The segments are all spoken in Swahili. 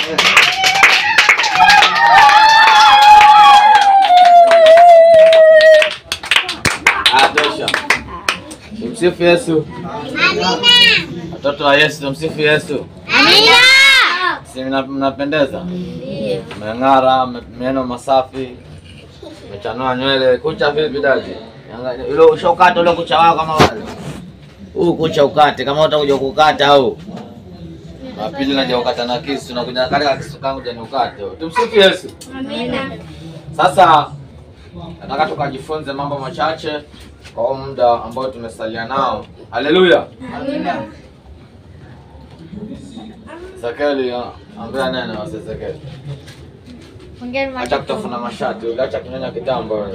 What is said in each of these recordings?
Ah, tosha. Tumsifu Yesu. Watoto wa Yesu, tumsifu Yesu. Si mna- mnapendeza? Mmeng'ara, mme- meno masafi, mmechanua nywele. Kucha vipi daji? Angalia, Ule ushokata ule kucha wao kama wale. Huu kucha ukate kama utakuja kukata au. Na pili naja ukata na kisu na kuja kale kisu kangu jani ukate. Tumsifu Yesu. Sasa nataka tukajifunze mambo machache kwa huu muda ambao tumesalia nao. Haleluya. Zakeli, ambia neno wase Zakeli. Acha kutafuna mashati, acha kunyonya kitambo. wewe.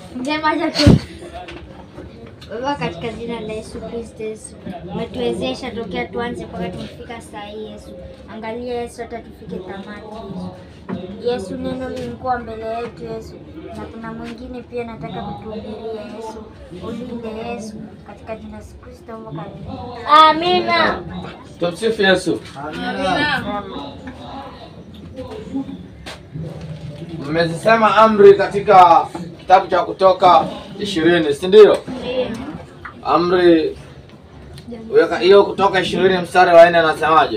Baba, katika jina la Yesu Kristo, Yesu umetuwezesha tokea tuanze mpaka tumefika saa hii. Yesu angalia, Yesu hata tufike tamati. Yesu, Yesu neno lilikuwa mbele yetu Yesu, na kuna mwingine pia nataka kutuhubiria Yesu. Ulinde Yesu, katika jina la Yesu Kristo, omba Amina. Tumsifu Yesu. Mmezisema amri katika kitabu cha Kutoka ishirini, si ndio? Amri weka hiyo Kutoka ishirini mstari wa nne anasemaje?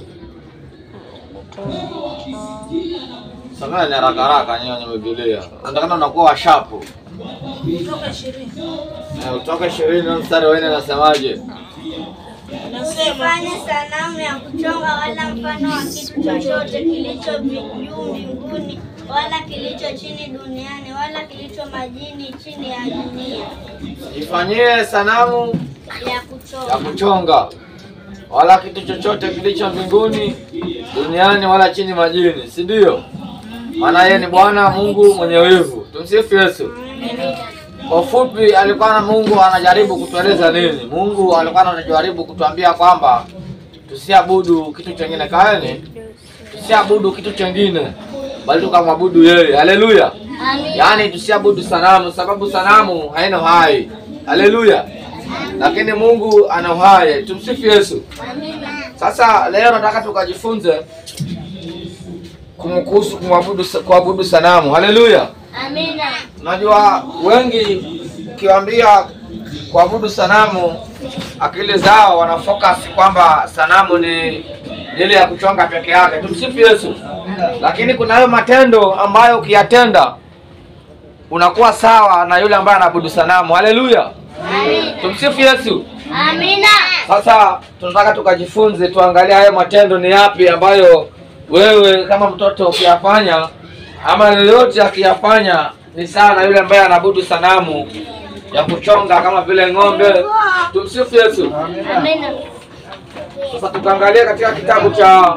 Someni haraka haraka nyinyi wenye Biblia. Nataka unakuwa washapu. Kutoka ishirini Eh, Kutoka ishirini mstari wa nne anasemaje? nasema Fanye sanamu ya kuchonga wala mfano wa kitu chochote kilicho vi- juu mbinguni wala kilicho chini duniani wala kilicho majini chini ya dunia Ifanyie sanamu ya ya kuchonga. kuchonga wala kitu chochote kilicho mbinguni duniani wala chini majini, si ndio? Maana yeye ni Bwana Mungu mwenye wivu. Tumsifu Yesu. Kwa ufupi, alikuwa na Mungu anajaribu kutueleza nini? Mungu alikuwa anajaribu kutuambia kwamba tusiabudu kitu chengine, kaeni, tusiabudu kitu chengine, bali tukamwabudu yeye. Haleluya! Yaani tusiabudu sanamu, sababu sanamu haina uhai. Haleluya! Lakini Mungu ana uhai. Tumsifu Yesu. Sasa leo nataka tukajifunze kumkuhusu kumwabudu kuabudu sanamu. Haleluya! Amina. Unajua wengi ukiwaambia kuabudu sanamu, akili zao wana focus kwamba sanamu ni ni ile ya kuchonga peke yake. Tumsifu Yesu. Lakini kuna hayo matendo ambayo ukiyatenda unakuwa sawa na yule ambaye anaabudu sanamu. Haleluya. Tumsifu Yesu. Amina. Sasa tunataka tukajifunze, tuangalie hayo matendo ni yapi ambayo wewe kama mtoto ukiyafanya ama yoyote akiyafanya ni sawa na yule ambaye anaabudu sanamu ya kuchonga kama vile ng'ombe. Tumsifu Yesu. Amina. Sasa tukaangalia katika kitabu cha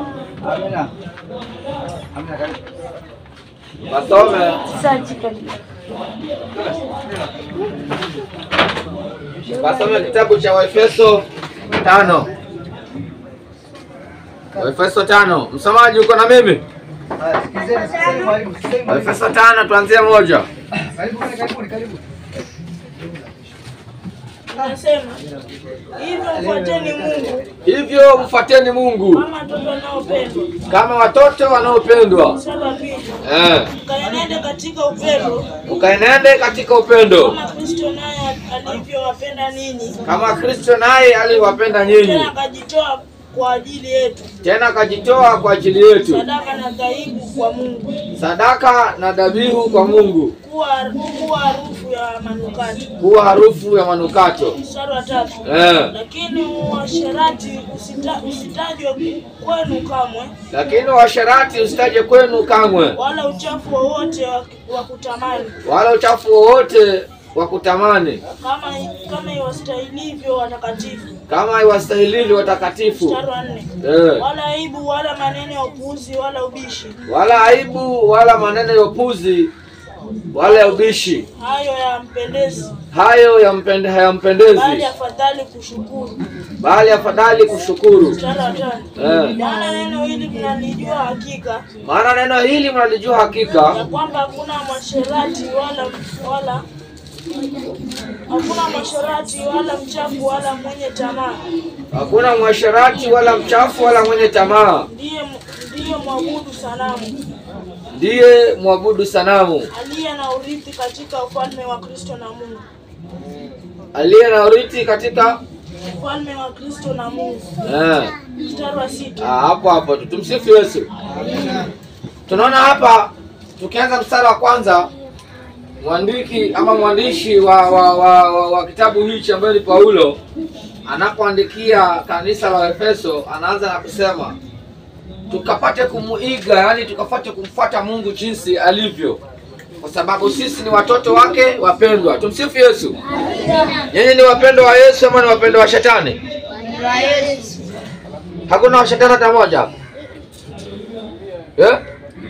Wasome Wasome kitabu cha Waefeso tano. Waefeso tano. Msomaji uko na mimi? Waefeso tano tuanzie moja. nasema hivyo mfuateni Mungu Hivyo mfuateni Mungu kama watoto wanaopendwa. kama watoto wanaopendwa. Saba pili Eh, mkaenende katika upendo ukaenende katika upendo kama Kristo naye alivyowapenda ninyi, kama Kristo naye aliwapenda nyinyi, tena akajitoa kwa ajili yetu, tena akajitoa kwa ajili yetu, sadaka na dhaibu kwa Mungu, sadaka na dhabihu kwa Mungu, kuwa kuwa harufu ya manukato. kuwa harufu ya manukato. Mstari wa tatu Eh, lakini uasherati usita, usitajwe kwenu kamwe, lakini uasherati usitaje kwenu kamwe, wala uchafu wowote wa, wa kutamani, wala uchafu wowote wa kutamani, kama kama iwastahilivyo watakatifu. kama iwastahilivyo watakatifu. Mstari wa nne Eh, wala aibu wala maneno ya upuuzi wala ubishi, wala aibu wala maneno ya upuzi wala ya ubishi, hayo yampendezi, hayo yampende, bali hayampendezi, afadhali kushukuru. bali afadhali kushukuru. Mstari wa tano Eh, maana neno hili mnalijua hakika maana neno hili mnalijua ya hakika kwamba hakuna mwasherati wala wala hakuna mwasherati wala mchafu wala mwenye tamaa hakuna mwasherati wala mchafu wala mwenye tamaa ndiye ndiyo mwabudu sanamu ndiye mwabudu sanamu aliye na urithi katika ufalme wa Kristo na Mungu, aliye na urithi katika ufalme wa Kristo na Mungu. eh, Mstari wa sita. ah, hapo hapo tu. Tumsifu Yesu. Tunaona hapa tukianza mstari wa kwanza, mwandiki ama mwandishi wa, wa, wa, wa, wa kitabu hichi ambaye ni Paulo anapoandikia kanisa la Efeso anaanza na kusema tukapate kumuiga, yani tukapate kumfuata Mungu jinsi alivyo, kwa sababu sisi ni watoto wake wapendwa. Tumsifu Yesu. Nyinyi ni wapendwa wa Yesu ama ni wapendwa wa Shetani? Hakuna wa Shetani hata moja hapa eh?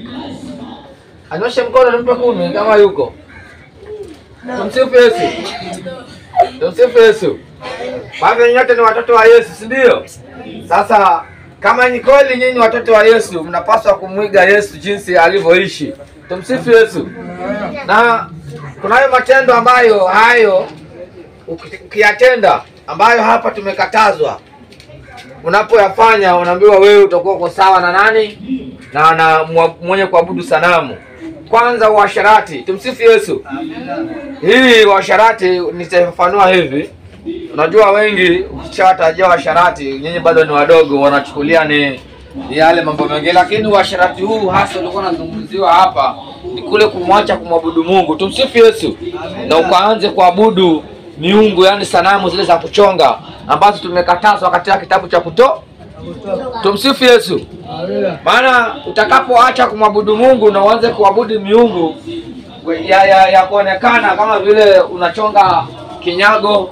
Anyoshe mkono nimpe kumi kama yuko. Tumsifu Yesu. Tumsifu Yesu. Bado nyote ni watoto wa Yesu, si ndio? Sasa kama ni kweli nyinyi watoto wa Yesu, mnapaswa kumwiga Yesu jinsi alivyoishi. Tumsifu Yesu. Na kunayo matendo ambayo hayo uki- ukiyatenda ambayo hapa tumekatazwa, unapoyafanya unaambiwa wewe utakuwa uko sawa na nani? Na na mwa- mwenye kuabudu sanamu. Kwanza uasharati. Tumsifu Yesu. Hii uasharati nitafafanua hivi. Unajua wengi ukishawatajia uasharati, nyinyi bado ni wadogo, wanachukulia ni ni yale mambo mengi, lakini uasharati huu hasa ulikuwa unazungumziwa hapa ni kule kumwacha kumwabudu Mungu. Tumsifu Yesu, na ukaanze kuabudu miungu, yani sanamu zile za kuchonga ambazo tumekatazwa katika kitabu cha Kutoka. Tumsifu Yesu. Maana utakapoacha kumwabudu Mungu na uanze kuabudu miungu ya, ya, ya kuonekana kama vile unachonga kinyago,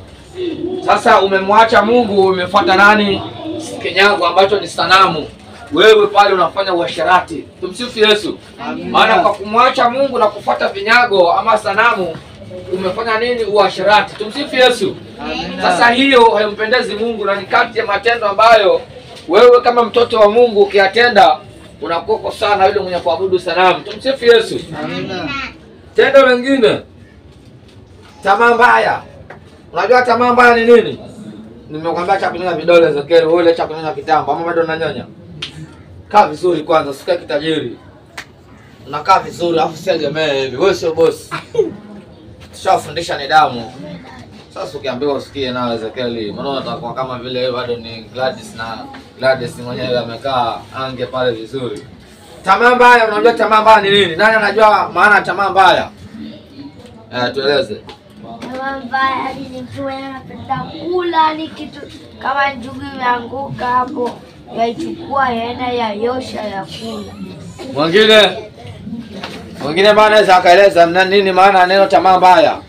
sasa umemwacha Mungu, umefuata nani? Kinyago ambacho ni sanamu. Wewe pale unafanya uasherati. Tumsifu Yesu. Maana kwa kumwacha Mungu na kufuata vinyago ama sanamu umefanya nini? Uasherati. Tumsifu Yesu. Sasa hiyo haimpendezi Mungu na ni kati ya matendo ambayo wewe kama mtoto wa Mungu ukiyatenda unakuwa uko sawa na yule mwenye kuabudu sanamu. Tumsifu Yesu. Tendo lingine, tamaa mbaya. Unajua tamaa mbaya ni nini? Nimekwambia cha kunyonya vidole Zekeri, wewe ile cha kunyonya kitambo ama bado unanyonya? Kaa vizuri kwanza, usikae kitajiri. Unakaa vizuri alafu usiegemee hivi. Wewe sio bosi. Tushawafundisha nidhamu. Sasa ukiambiwa usikie nawe Ezekieli, unaona utakuwa kama vile wewe bado ni Gladys na Gladys mwenyewe amekaa ange pale vizuri. Tamaa mbaya, unajua tamaa mbaya ni nini? Nani anajua maana ya tamaa mbaya? Eh, tueleze. Tamaa mbaya ni nikiwa napenda kula ni kitu kama njugu imeanguka hapo, yaichukua yaenda yayosha ya kula. Mwingine mwingine maana anaweza akaeleza mna nini maana ya neno tamaa mbaya.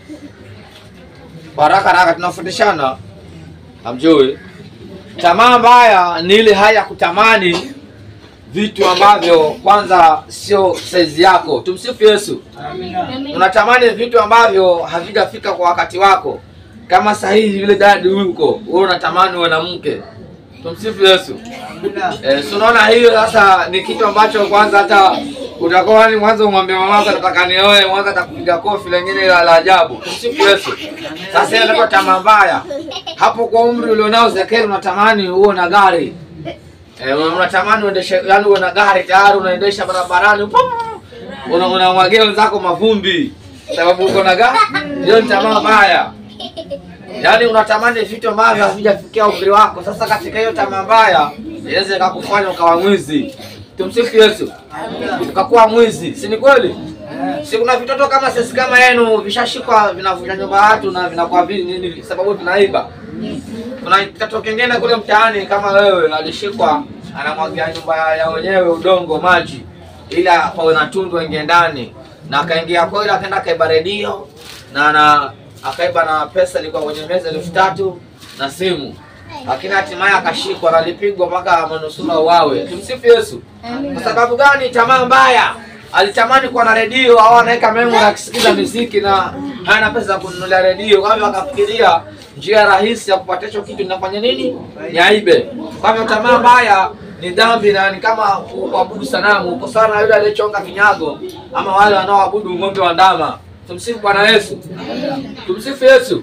Kwa haraka haraka tunafundishana. Hamjui? Tamaa mbaya ni ile hali ya kutamani vitu ambavyo kwanza sio saizi yako. Tumsifu Yesu. Unatamani vitu ambavyo havijafika kwa wakati wako. Kama sahihi vile dadi huko, wewe unatamani uwe na mke. Tumsifu Yesu. Eh, so unaona hiyo sasa ni kitu ambacho kwanza hata utakuwa ni mwanzo umwambie mamako nataka nioe, mwanzo atakupiga kofi lengine la la ajabu. Tumsifu Yesu. Sasa hiyo ndio tamaa mbaya. Hapo kwa umri ulionao Zekeri unatamani uwe na gari. Eh, unatamani uendeshe yani uwe na gari tayari unaendesha barabarani. pum, Una unamwagia wenzako mavumbi. Sababu uko na gari. Hiyo ni tamaa mbaya. Yaani unatamani vitu ambavyo havijafikia umri wako. Sasa katika hiyo tamaa mbaya inaweza ikakufanya ukawa mwizi. Tumsifu Yesu. Ukakuwa mwizi, si ni kweli? Si kuna vitoto kama sisi kama yenu vishashikwa vinavunja nyumba ya watu na vinakuwa vili nini sababu vinaiba. Kuna kitoto kingine kule mtaani kama wewe alishikwa anamwagia nyumba ya- ya wenyewe udongo maji ili pawe na tundu aingie ndani na akaingia kweli akaenda akaiba redio na na akaiba na pesa ilikuwa kwenye meza elfu tatu na simu lakini hatimaye akashikwa na alipigwa mpaka amenusura uwawe. Tumsifu Yesu. Kwa sababu gani? Tamaa mbaya. Alitamani kuwa na redio au anaweka memory akisikiza muziki na hana pesa za kununulia redio, kwa hivyo akafikiria njia rahisi ya kupata hicho kitu ninafanya nini? Niaibe. Kwa hivyo tamaa mbaya ni dhambi na ni kama kuabudu sanamu. Uko sana na yule aliyechonga kinyago ama wale wanaoabudu ng'ombe wa ndama. Tumsifu Bwana Yesu. Tumsifu Yesu.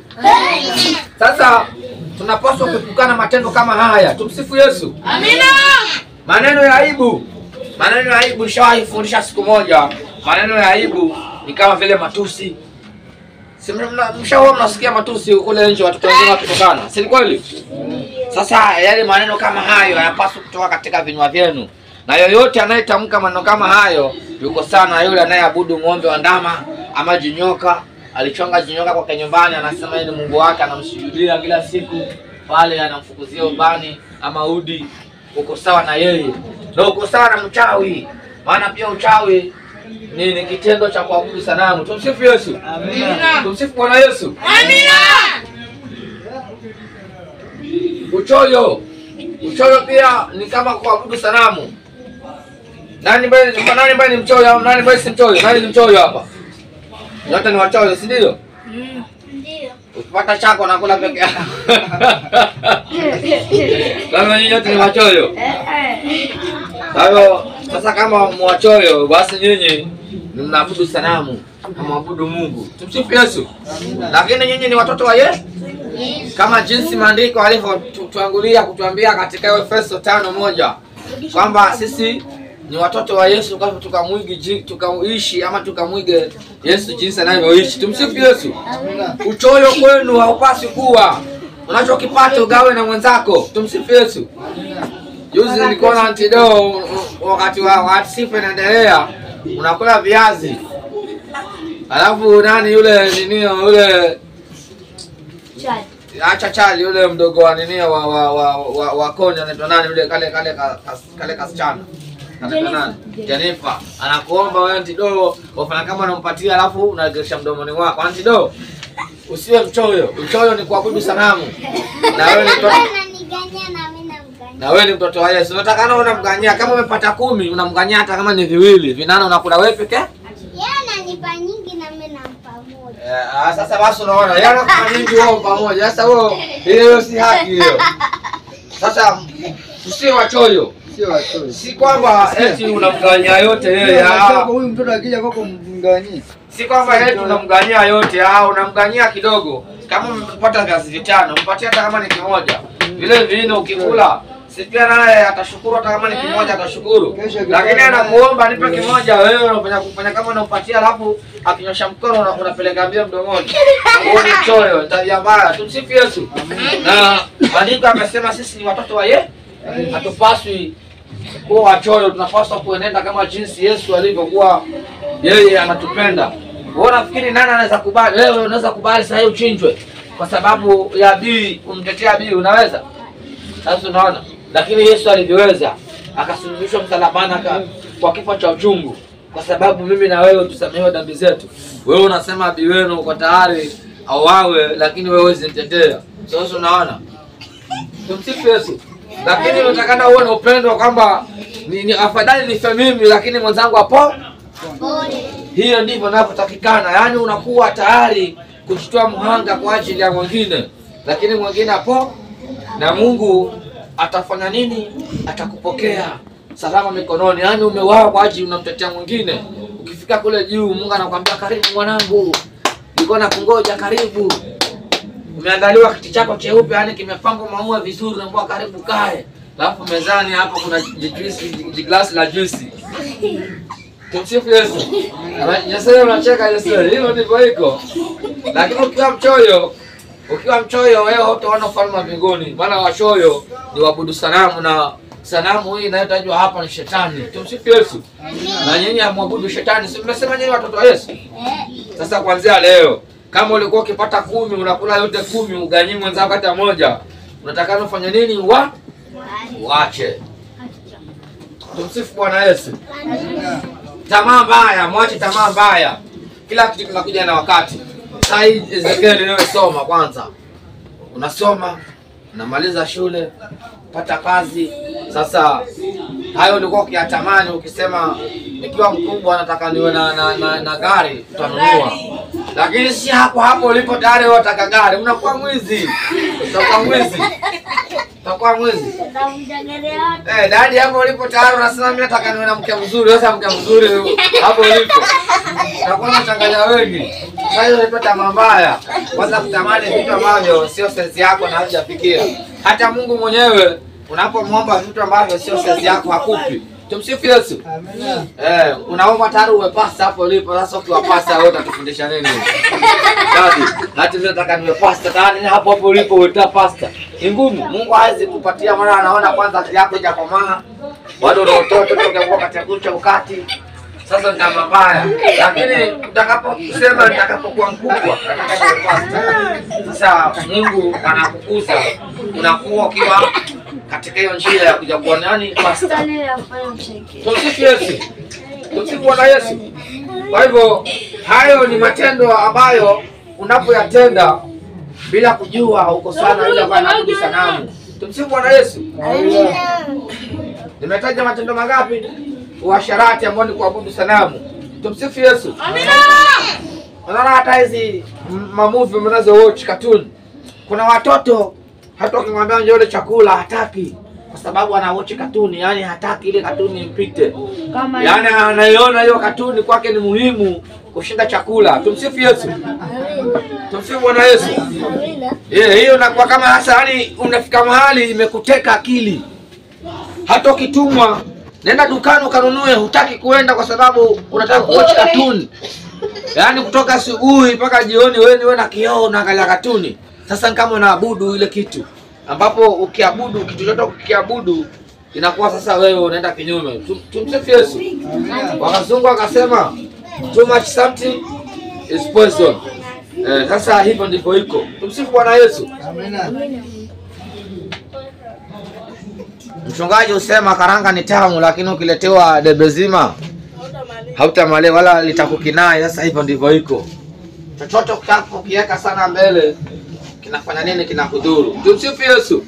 Sasa tunapaswa kuepukana matendo kama haya. Tumsifu Yesu. Amina. maneno ya aibu. Maneno ya aibu nishawahi fundisha siku moja. Maneno ya aibu ni kama vile matusi. Si mna- mshawahi mnasikia matusi kule nje watoto wengine wakitukana, si ni kweli? Sasa yale maneno kama hayo hayapaswi kutoka katika vinywa vyenu, na yoyote anayetamka maneno kama hayo yuko sana yule anayeabudu ng'ombe wa ndama ama jinyoka. Alichonga jinyoka kwake nyumbani, anasema yeye ni Mungu wake, anamsujudia kila siku pale, anamfukuzia ubani ama udi. Uko sawa na yeye, na uko sawa na mchawi, maana pia uchawi ni, ni kitendo cha kuabudu sanamu. Tumsifu Yesu, tumsifu Bwana Yesu. Uchoyo, uchoyo pia ni kama kuabudu sanamu. Nani mbele, nani mbele ni mchoyo au nani mbele si mchoyo? Nani ni mchoyo hapa? Yote ni wachoyo, si ndio? Ndio. Ukipata chako nakula peke yako. Kama nyinyi yote ni wachoyo. Kwa hiyo sasa, kama mwachoyo, basi nyinyi ni mnaabudu sanamu, hamwabudu Mungu. Tumsifu Yesu. Lakini nyinyi ni watoto wa Yesu kama jinsi maandiko alivyotuangulia kutuambia katika Efeso tano moja kwamba sisi ni watoto wa Yesu, kwa hivyo tukamwige ji- tukaishi ama tukamwige Yesu jinsi anavyoishi. Tumsifu Yesu. Uchoyo kwenu haupasi kuwa unachokipata ugawe na mwenzako. Tumsifu Yesu. Juzi nilikuwa na antido wakati wa wa sifa inaendelea, unakula viazi alafu nani yule nini yule acha chali yule mdogo wa nini wa wa wa, wa, wa Konya anaitwa nani yule kale kale ka- kas- kale kasichana anaitwa nani Jenifa anakuomba wewe antido wafanya kama unampatia alafu unageresha mdomoni wako antido usiwe mchoyo uchoyo ni kuabudu sanamu na wewe ni mtoto Ananigania na mimi namgania. na wewe ni mtoto wa Yesu unatakana unamganyia kama umepata kumi unamganyia hata kama ni viwili vinana unakula wewe peke Yeye ananipa nyingi na mimi nampa moja. Eh, ah, sasa basi unaona yana kama nyingi wao pamoja. Sasa huo hiyo si haki hiyo. Sasa usiwe wachoyo. Sio watoto. Si kwamba eti unamganyia yote yeye. Sio ah. watoto, Huyu mtoto akija kwako mganyie. Si kwamba eti unamganyia yote, ah, unamganyia kidogo. Kama umepata viazi vitano, mpatie hata kama ni kimoja. Vile vile ukikula si pia naye atashukuru hata kama ni kimoja atashukuru. Kesho akipata Lakini naye- anakuomba nipe kimoja, wewe unafanya kufanya kama unampatia alafu akinyosha mkono una- unapeleka mbio mdomoni. Huo ni choyo, ni tabia mbaya. Tumsifu Yesu. Na maandiko amesema sisi ni watoto wa yeye. Hatupaswi kuwa wachoyo, tunapaswa kuenenda kama jinsi Yesu alivyokuwa yeye anatupenda. Wewe unafikiri nani anaweza kubali? Wewe unaweza kubali sasa hivi uchinjwe kwa sababu ya bii, umtetea bii, unaweza? Sasa unaona, lakini Yesu alivyoweza, akasulubishwa msalabani aka- kwa kifo cha uchungu, kwa sababu mimi na wewe tusamehewe dhambi zetu. Wewe unasema bii wenu uko tayari auawe, lakini wewe huwezi mtetea. Sasa unaona, tumsifu Yesu. Lakini unatakana uwe na upendo kwamba ni, ni afadhali nife mimi, lakini mwenzangu hapo hiyo ndivyo inavyotakikana, yaani unakuwa tayari kuchukua mhanga kwa ajili ya mwingine, lakini mwingine hapo, na Mungu atafanya nini? Atakupokea salama mikononi, yaani umeuawa kwa ajili unamtetea mwingine. Ukifika kule juu, Mungu anakuambia karibu mwanangu, nilikuwa nakungoja, karibu. Umeandaliwa kiti chako cheupe, yaani kimepangwa maua vizuri, unaambiwa karibu kae, alafu mezani hapo kuna jijuisi, jiglasi la juisi Tumsifu Yesu. Yesu unacheka Yesu. Hilo ndivyo iko. Lakini ukiwa mchoyo, ukiwa mchoyo wewe hutaona ufalme wa mbinguni. Maana wachoyo ni wabudu sanamu na sanamu hii inayotajwa hapa ni shetani. Tumsifu Yesu. Na nyinyi hamwabudu shetani. Si mmesema nyinyi watoto wa Yesu? Sasa kuanzia leo kama ulikuwa ukipata kumi unakula yote kumi uganyii mwenzako hata moja, unatakana ufanye nini? Wa wache. Tumsifu Bwana Yesu. Tamaa mbaya, mwache tamaa mbaya. Kila kitu kinakuja na wakati. Sasa hii Ezekiel inayosoma kwanza, unasoma unamaliza shule, pata kazi. Sasa hayo ulikuwa ukiyatamani, ukisema nikiwa mkubwa nataka niwe na, na, na, na gari, utanunua. Lakini si hapo hapo ulipo tayari wewe unataka gari, unakuwa mwizi, utakuwa mwizi, utakuwa mwizi. Utavunja gari yote. Eh, dadi hapo ulipo tayari unasema mimi nataka niwe na mke mzuri. Sasa mke mzuri hapo ulipo. Utakuwa unachanganya wengi. Sasa hiyo ni tamaa mbaya. Kwanza kutamani vitu ambavyo sio sensi yako na hujafikia. Hata Mungu mwenyewe unapomwomba vitu ambavyo sio saizi yako hakupi. Tumsifu Yesu. Amina. Eh, unaomba tayari uwe pasta hapo ulipo. Sasa ukiwa pasta wewe utatufundisha nini? Dadi, hata mimi nataka niwe pasta tayari hapo hapo ulipo uta pasta. Ni ngumu. Mungu hawezi kupatia maana anaona kwanza akili yako haijakomaa. Bado una utoto toka katika kucha ukati. Sasa ndio mabaya. Lakini utakaposema nitakapokuwa mkubwa nataka niwe pasta. Sasa Mungu anakukuza unakuwa ukiwa katika hiyo njia ya kuja kuwa nani pasta. Tumsifu Yesu. Tumsifu Bwana Yesu. Kwa hivyo hayo ni matendo ambayo unapoyatenda bila kujua uko sana yule ambaye anaabudu sanamu. Tumsifu Bwana Yesu. Nimetaja matendo mangapi? Uasharati ambao ni kuabudu sanamu. Tumsifu Yesu. Unaona hata hizi m- mamuvi mnazo watch cartoon. Kuna watoto hata ukimwambia njoo ule chakula hataki kwa sababu ana watch cartoon, yani hataki ile cartoon impite. Kama Yaani anaiona hiyo katuni kwake ni muhimu kushinda chakula. Tumsifu Yesu. Tumsifu Bwana Yesu. Yeah, hiyo inakuwa kama hasa yani unafika mahali imekuteka akili. Hata ukitumwa nenda dukani ukanunue, hutaki kuenda kwa sababu unataka kuwatch katuni. Yaani kutoka asubuhi mpaka jioni wewe ni wewe na kioo unaangalia katuni. Sasa ni kama unaabudu ile kitu ambapo ukiabudu kitu chochote ukiabudu inakuwa sasa wewe unaenda kinyume. Tum- Tumsifu Yesu. Wakazungu wakasema too much something is poison. Eh, sasa hivyo ndivyo iko. Tumsifu Bwana Yesu. Amina. Mchungaji husema karanga ni tamu, lakini ukiletewa debe zima hautamaliza wala litakukinai. Sasa hivyo ndivyo iko. Chochote ukitaka ukiweka sana mbele kinafanya nini? Kinakudhuru. Tumsifu Yesu.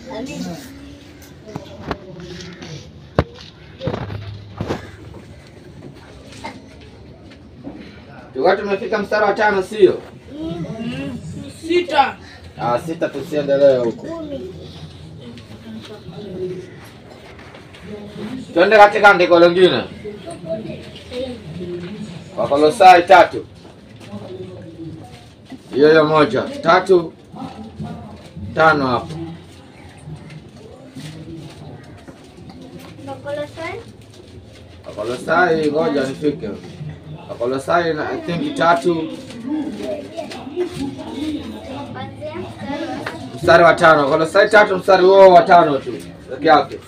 Tukiwa tumefika mstari wa tano, sio? Sita. Ah, sita, tusiendelee huko. Twende katika andiko lingine, Wakolosai tatu hiyo hiyo moja tatu tano hapo. Wakolosai, ngoja nifike. Wakolosai na I think tatu mstari wa tano. Wakolosai tatu mstari huo wa tano tu peke yake.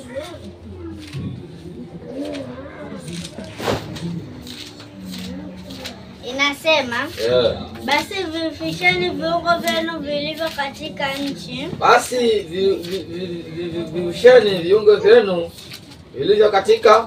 Inasema Yeah. basi vifisheni viungo vyenu vilivyo katika nchi, Basi vi- vi- vi- vi- vi- viusheni viungo vyenu vilivyo katika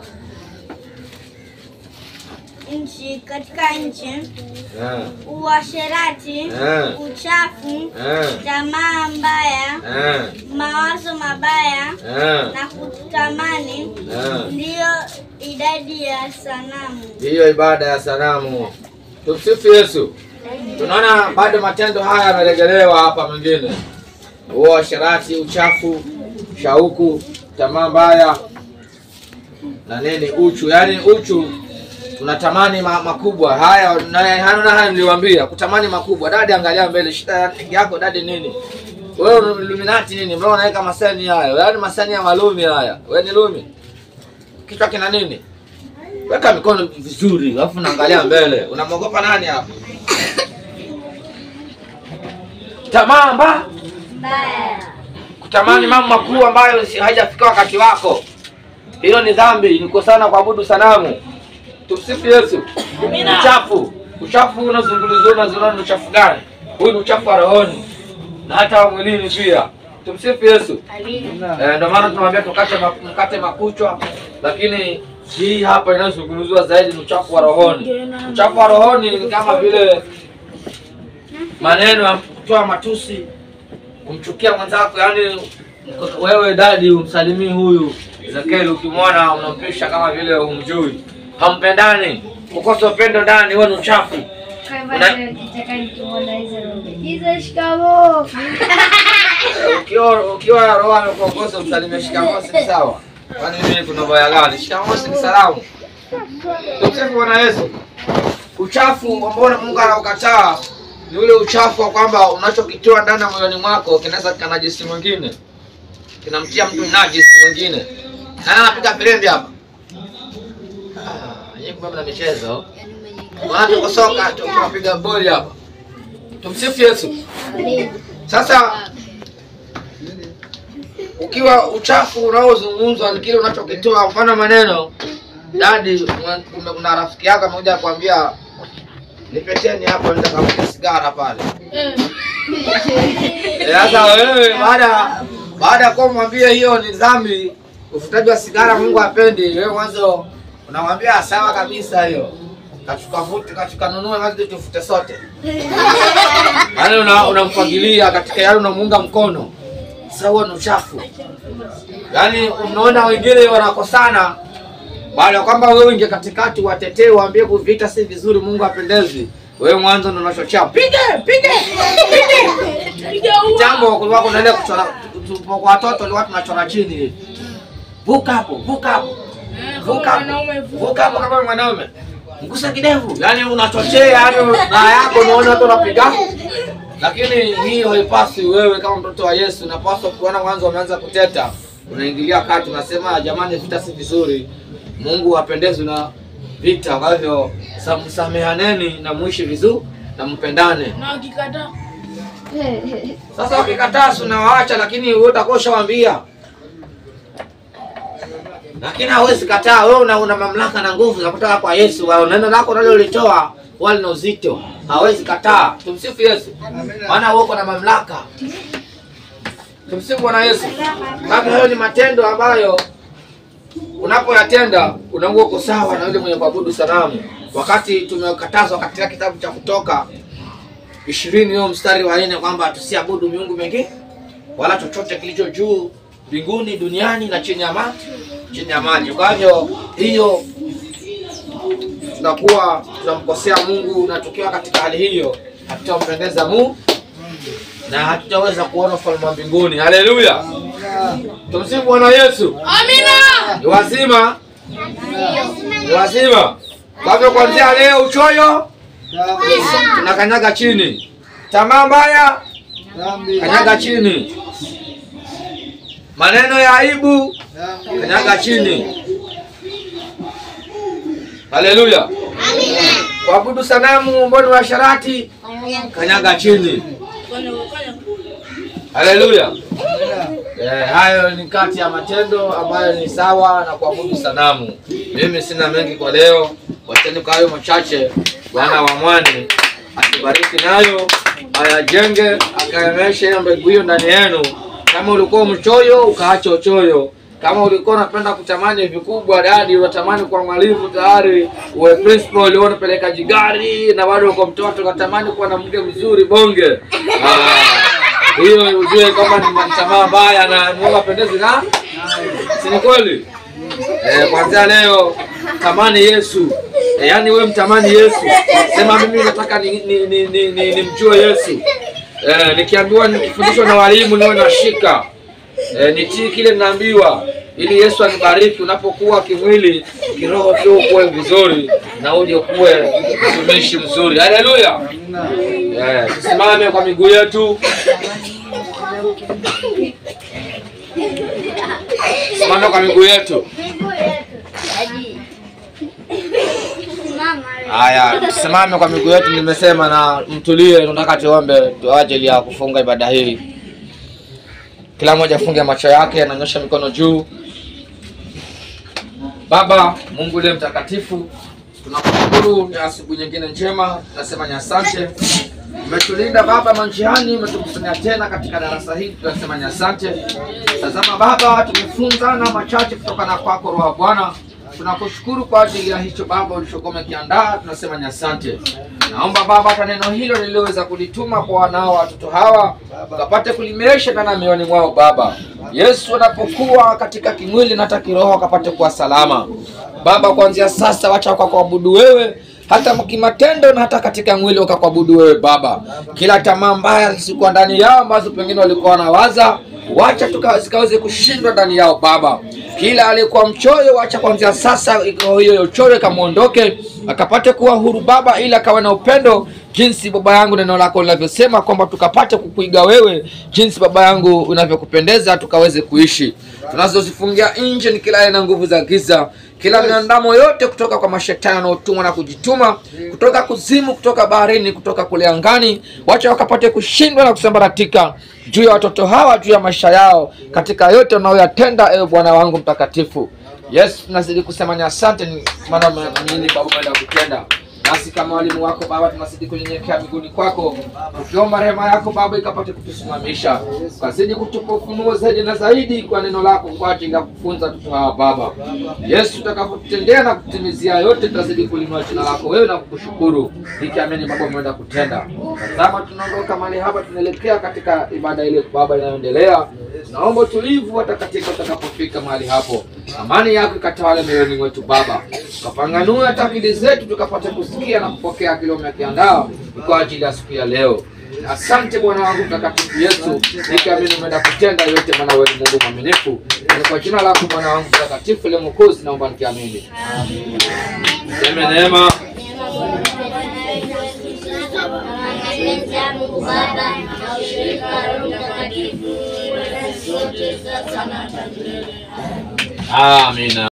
nchi katika nchi eh, uasherati, Eh. uchafu, eh, tamaa mbaya, eh, mawazo mabaya eh, na kutamani, eh. ndiyo idadi ya sanamu. Hiyo ibada ya sanamu. Tumsifu Yesu. Tunaona bado matendo haya yameregelewa hapa mengine, uasherati, uchafu, shauku, tamaa mbaya na nini, uchu. Yaani uchu tunatamani ma, makubwa haya na hana haya niliwaambia, kutamani makubwa. Dadi, angalia mbele, shida yako dadi nini? Wewe ni Illuminati nini? Mbona unaweka masani hayo? Yaani masani ya malumi haya. Wewe ni lumi? Kichwa kina nini? Weka mikono vizuri, alafu naangalia mbele. Unamwogopa nani hapa? Tamaa mba kutamani mambo makuu ambayo si- hajafika wakati wako, hiyo ni dhambi, ni kukosana kuabudu sanamu. Tumsifu Yesu. Uchafu, uchafu unazungulizwa, unaziona ni uchafu gani? Huu ni uchafu wa rohoni na hata wa mwilini pia. Tumsifu Yesu. Eh, ndio maana tunamwambia tukate ma- mkate makuchwa, lakini hii hapa inayozungumziwa zaidi ni uchafu wa rohoni. Uchafu wa rohoni ni kama vile maneno ya kutoa matusi, kumchukia mwenzako, yaani wewe dadi umsalimii huyu Ezekiel, ukimwona unampisha kama vile humjui, hampendani, kukosa upendo ndani, wewe ni uchafu. hizo shikamoo. ukiwa ukiwa roho amekuongoza msalimie shikamoo, si sawa? Kwani mimi kuna baya gani? Shikamoo si ni salamu. Tumsifu Bwana Yesu. Uchafu ambao Mungu anaukataa ni ule uchafu wa kwamba unachokitoa ndani ya moyoni mwako kinaweza kikanajisi mwingine. kinamtia mtu najisi mwingine. Nani anapiga filimbi hapa? Ah, yeye kumbe mna michezo. Maana tuko soka tu- tunapiga boli hapa. Tumsifu Yesu. Sasa ukiwa uchafu unaozungumzwa ni kile unachokitoa, mfano maneno dadi, kuna- kuna- kuna rafiki yako amekuja kukwambia nipeteni hapo, nitakavuta sigara pale. Eh, Sasa wewe baada baada ya kuwa mwambie hiyo ni dhambi, uvutaji wa sigara Mungu hapendi, wewe mwanzo unamwambia sawa kabisa hiyo, kachuka vuti kachuka nunue mazi tufute sote, yaani una- unamfagilia katika yale unamuunga mkono. Sasa huo ni uchafu, yaani unaona wengine wanakosana baada ya kwamba wewe ingia katikati watetee, waambie kuvita si vizuri, Mungu apendezi. Wewe mwanzo ndo unachochea pige pige pige. Jambo kulikuwa kuna ile kuchora tu- kwa watoto walikuwa tunachora chini, vuka hapo, vuka hapo, vuka hapo, vuka hapo kama mwanaume, mgusa kidevu, yani unachochea, yani na yako unaona watu wanapiga lakini hii haipaswi. Wewe kama mtoto wa Yesu unapaswa kuona mwanzo wameanza kuteta, unaingilia kati, unasema jamani, vita si vizuri, Mungu hapendezwi na vita. Kwa hivyo sa- msamehaneni na muishi vizuri na mpendane. Na wakikataa Sasa wakikataa, si unawaacha, lakini wewe utakuwa ushawaambia, lakini hawezi kataa. Wewe una, una mamlaka na nguvu za kutoka kwa Yesu. Wewe neno lako unalolitoa wala na uzito, hawezi kataa. Tumsifu Yesu, maana wewe uko na mamlaka. Tumsifu Bwana Yesu. Kama hayo ni matendo ambayo unapoyatenda unakuwa uko sawa na yule mwenye kuabudu sanamu, wakati tumekatazwa katika kitabu cha Kutoka ishirini hiyo mstari wa nne kwamba tusiabudu miungu mingine wala chochote kilicho juu mbinguni, duniani na chini ya maji, chini ya maji. Kwa hivyo hiyo tunakuwa tunamkosea Mungu, na tukiwa katika hali hiyo hatutampendeza Mungu na hatutaweza kuona ufalme wa mbinguni. Haleluya, tumsifu Bwana Yesu. Amina. Ni wazima, ni wazima. Kwa hivyo kuanzia leo uchoyo tunakanyaga chini, tamaa mbaya kanyaga chini, maneno ya aibu kanyaga chini. Haleluya! Kuabudu sanamu ambao ni washarati kanyaga chini. Haleluya! Eh, hayo ni kati ya matendo ambayo ni sawa na kuabudu sanamu. Mimi sina mengi kwa leo, wacheni kwa hayo machache. Bwana wa mwani atubariki nayo, ayajenge, akaemeshe hiyo mbegu hiyo ndani yenu. Kama ulikuwa mchoyo, ukaacha uchoyo. Kama ulikuwa unapenda kutamani vikubwa, dadi, unatamani kwa mwalimu tayari, uwe principal, ulikuwa unapeleka jigari na bado uko mtoto, unatamani kuwa na mke mzuri bonge. Ah, hiyo ujue kama ni tamaa mbaya na Mungu apendezi na si ni kweli? Eh, kwanzia leo tamani Yesu. Eh, yaani we mtamani Yesu. Sema mimi nataka ni, ni, ni, ni, ni, nimjue Yesu. Eh, nikiambiwa nikifundishwa na walimu niwe nashika. Eh, nitii kile ninaambiwa ili Yesu anibariki unapokuwa kimwili, kiroho pia ukuwe vizuri na uje ukuwe mtumishi mzuri. Haleluya. Eh, tusimame kwa miguu yetu. Simama kwa miguu yetu. Haya, tusimame kwa miguu yetu, nimesema na mtulie. Tunataka tuombe kwa ajili ya kufunga ibada hii. Kila mmoja afunge macho yake, ananyosha mikono juu. Baba Mungu uliye mtakatifu, tunakushukuru ni asubuhi nyingine njema, tunasema ni asante. Umetulinda Baba manjiani, umetukusanya tena katika darasa hili, tunasema ni asante. Tazama Baba, tumefunzana machache kutokana kwako, Roho wa Bwana. Tunakushukuru kwa ajili ya hicho Baba ulichokuwa umekiandaa, tunasema ni asante. Naomba Baba, hata neno hilo niliweza kulituma kwa wanao watoto hawa ukapate kulimesha ndani ya mioyoni mwao Baba. Yesu anapokuwa katika kimwili na hata kiroho akapate kuwa salama Baba. Kuanzia sasa, wacha wakakuabudu wewe hata kimatendo na hata katika mwili wakakuabudu wewe Baba. Kila tamaa mbaya zisikuwa ndani yao ambazo pengine walikuwa wanawaza wacha tuka- zikaweze kushindwa ndani yao Baba. Kila aliyekuwa mchoyo, wacha kuanzia sasa iko- hiyo uchoyo ikamwondoke, akapate kuwa huru Baba, ili akawa na upendo jinsi Baba yangu neno lako linavyosema kwamba tukapate kukuiga wewe, jinsi Baba yangu unavyokupendeza, tukaweze kuishi. Tunazozifungia nje ni kila aina nguvu za giza, kila miandamo yote kutoka kwa mashetani wanaotumwa na kujituma kutoka kuzimu, kutoka baharini, kutoka kule angani, wacha wakapate kushindwa na kusambaratika juu ya watoto hawa, juu ya maisha yao, katika yote unayoyatenda, ewe Bwana wangu mtakatifu. Yesu, tunazidi kusema ni asante, ni maana mnini Baba umeenda kutenda nasi kama walimu wako Baba, tunazidi kunyenyekea miguuni kwako, tukiomba rehema yako Baba ikapate kutusimamisha, ukazidi kutupa ufunuo zaidi na zaidi kwa neno lako, kwa ajili ya kufunza watoto hawa Baba. Yesu, utakapotutendea na kutimizia yote, tutazidi kulinua jina lako wewe na kukushukuru, ikiamini Baba umeenda kutenda. Tazama, tunaondoka mahali hapa, tunaelekea katika ibada ile Baba inayoendelea. Naomba utulivu hata katika utakapofika mahali hapo, amani yako ikatawale mioyoni mwetu Baba, tukapanganue hata akili zetu tukapata kusikia na kupokea kile umekiandaa kwa ajili ya siku ya leo. Asante Bwana wangu mtakatifu Yesu, nikiamini umeenda kutenda yote, maana wewe ni Mungu mwaminifu. Ni kwa jina lako Bwana wangu mtakatifu ile Mwokozi, naomba nikiamini. Seme neema mapenzi ya Mungu Baba na ushirika wa Roho Mtakatifu uwe nasi sote sasa na hata milele. amina.